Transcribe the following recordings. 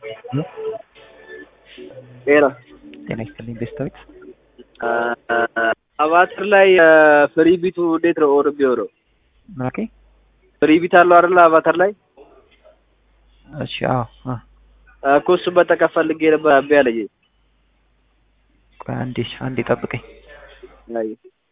ጤና ጤና ይስጥልኝ ቤስታዊት አቫተር ላይ ፍሪ ቢቱ እንዴት ነው ኦር የሚሆነው? ምን አልከኝ? ፍሪ ቢት አለው አይደለ? አቫተር ላይ እሺ አዎ አ እኮ እሱን መጠቀም ፈልጌ ነበር እምቢ አለኝ። ቆይ አንዴ እሺ፣ አንዴ ጠብቀኝ። አይ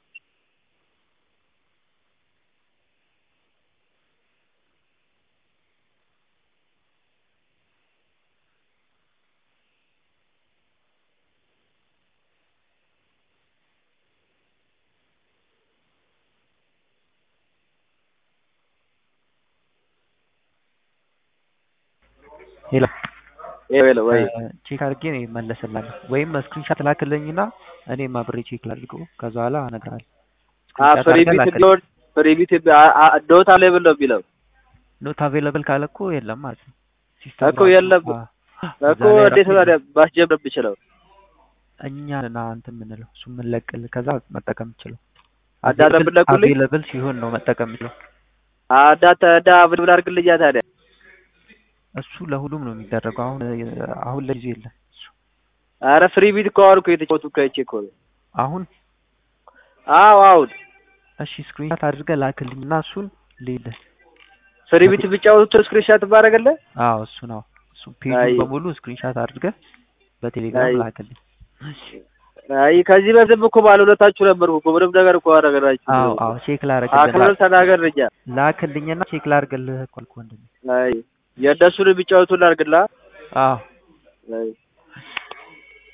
ሄሎ ይሄ ወይ ቼክ አድርጌ ነው እመለስልሃለሁ። ወይም ስክሪንሻት ላክልኝና እኔም አብሬ ቼክ ላድርገው ከዛ በኋላ እነግርሃለሁ። አ ስክሪንሻት ፍሪ አድርገህ ቢት ላክልኝ። ዶት ፍሪ ቢት ዶት አሌብል ነው የሚለው ኖት አቬለብል ካለ እኮ የለም ማለት ነው። ሲስተም እኮ የለም እኮ እንዴት ነው ታዲያ ማስጀመር የምችለው? እኛ ና እንትን የምንለው እሱ የምንለቅልህ ከዛ መጠቀም የምችለው አዳታ የምትለቁልኝ? አቬለብል ሲሆን ነው መጠቀም የምችለው። አዳታ ዳ ምን ምን አድርግልኛ ታዲያ? እሱ ለሁሉም ነው የሚደረገው። አሁን አሁን ለጊዜው የለም እሱ። አረ ፍሪ ቢት እኮ አሁን እኮ የተጫወቱ ከይቼ እኮ ነው። አሁን አዎ አሁን እሺ ስክሪንሻት አድርገህ ላክልኝ እና እሱን ልይልህ። ፍሪ ቢት ብጫወቱ ስክሪንሻት ባረገለ አዎ እሱ ነው እሱ ፔጁን አይ። በሙሉ ስክሪንሻት አድርገህ በቴሌግራም አይ። ላክልኝ። አይ ከዚህ በፊትም እኮ ባለውለታችሁ ነበርኩ እኮ ምንም ነገር እኮ አደረገላችሁ። አዎ አዎ ቼክ ላደርግልህ አክብረን ተናገር ልኛ ላክልኝና ቼክ ላድርግልህ እኮ አልኩህ ወንድሜ። አይ የእነሱን የሚጫወቱ ላድርግላ አዎ አይ